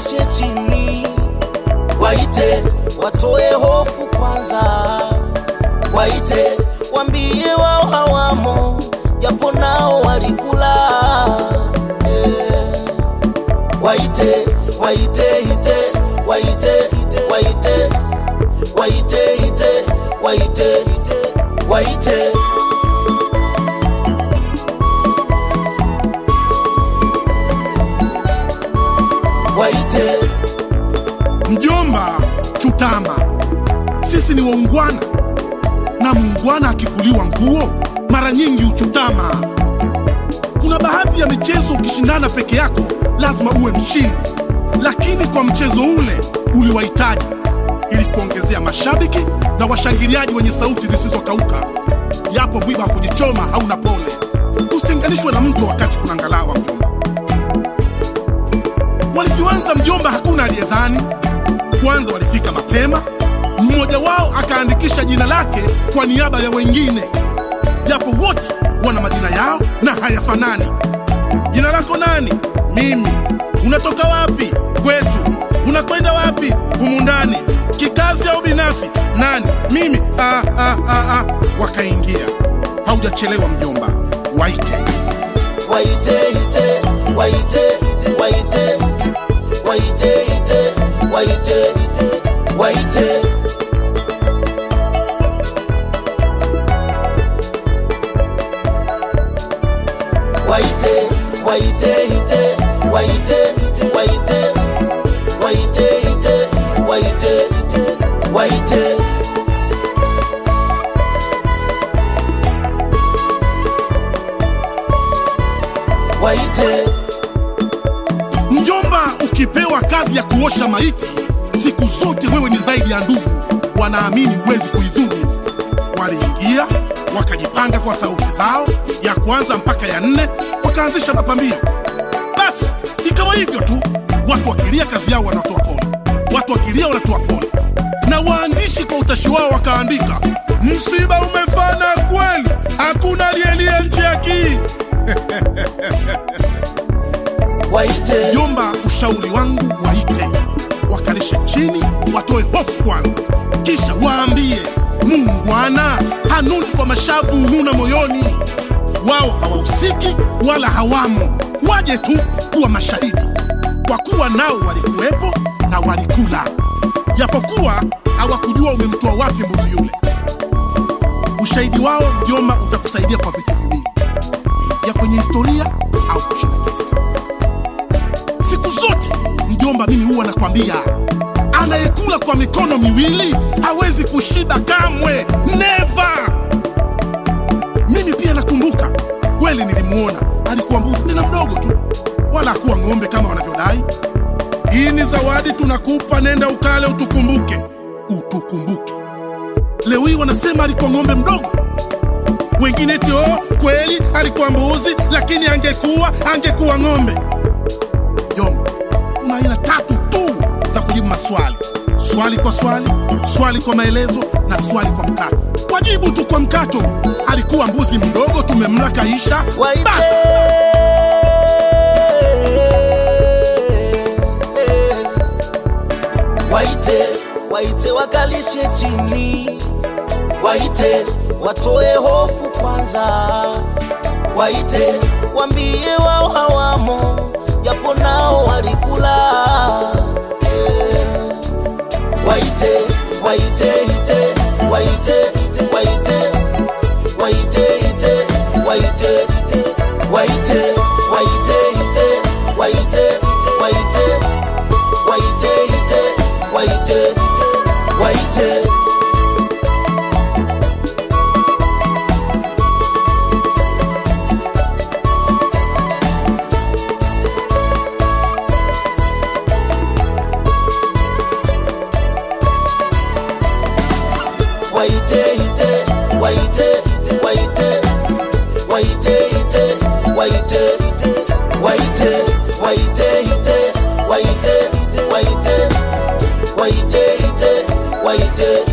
wakalishe chini, waite watoe hofu kwanza, waite wambie wao hawamo, japo nao walikula eh. Waite, waite, ite, waite, waite, waite, ite, waite, waite. Waite, Mjomba, chutama, sisi ni waungwana, na muungwana akivuliwa nguo mara nyingi uchutama. Kuna baadhi ya michezo ukishindana peke yako lazima uwe mshindi, lakini kwa mchezo ule uliwahitaji ili kuongezea mashabiki na washangiliaji wenye sauti zisizokauka. Yapo mwiba wa kujichoma hauna pole, usitenganishwe na mto wakati kuna ngalawa. Mjomba, walivyoanza mjomba, hakuna aliyedhani. Kwanza walifika mapema, mmoja wao akaandikisha jina lake kwa niaba ya wengine, japo wote wana majina yao na hayafanani. Jina lako nani? Mimi. Unatoka wapi? Kwetu. Unakwenda wapi? Humu ndani. Kikazi au binafsi? Nani? Mimi. Ah, ah, ah, ah. Wakaingia. Haujachelewa mjomba, waite. waite, ite, waite, waite, waite, ite, waite, waite. Waite, waite, ite, waite, waite, waite, ite, waite, waite. Waite, Mjomba, ukipewa kazi ya kuosha maiti, siku zote wewe ni zaidi ya ndugu. Wanaamini huwezi kuidhuru. Waliingia wakajipanga kwa sauti zao, ya kwanza mpaka ya nne, wakaanzisha mapambio. Basi ikawa hivyo tu, watu wakilia kazi yao wanatoa pole, watu wakilia wanatoa pole, na waandishi kwa utashi wao wakaandika, msiba umefana kweli, hakuna aliyelia nje ya kii. waite, Jomba, ushauri wangu waite, wakalishe chini, watoe hofu kwanza, kisha waambie muungwana hanuni kwa mashavu, nuna moyoni. Wao hawahusiki wala hawamo, waje tu kuwa mashahidi, kwa kuwa nao walikuwepo na walikula, japokuwa hawakujua umemtoa wapi mbuzi yule. Ushahidi wao mjomba utakusaidia kwa vitu viwili, ya kwenye historia au kushinda kesi. Siku zote mjomba, mimi huwa nakwambia, anayekula kwa mikono miwili hawezi kushiba kamwe, never. Mimi pia nakumbuka kweli, nilimuona alikuwa mbuzi tena mdogo tu, wala hakuwa ng'ombe kama wanavyodai. Hii ni zawadi tunakupa, nenda ukale, utukumbuke, utukumbuke. Leo hii wanasema alikuwa ng'ombe mdogo, wengine eti oh, kweli alikuwa mbuzi, lakini angekuwa angekuwa ng'ombe. Jomba, kuna aina tatu tu za kujibu maswali: swali kwa swali, swali kwa maelezo na swali kwa mkato. Wajibu tu kwa mkato. Alikuwa mbuzi mdogo, tumemla kaisha, waite. basi. Waite, waite wakalishe chini, waite watoe hofu kwanza, waite wambie wao hawamo, japo nao walikula eh. Waite, waite, ite, waite, waite, waite, ite, waite, waite, waite, ite, waite, waite, waite, ite, waite, waite. Waite, ite, waite, waite, waite, ite, waite, waite, waite, ite, waite, waite, waite, ite, waite,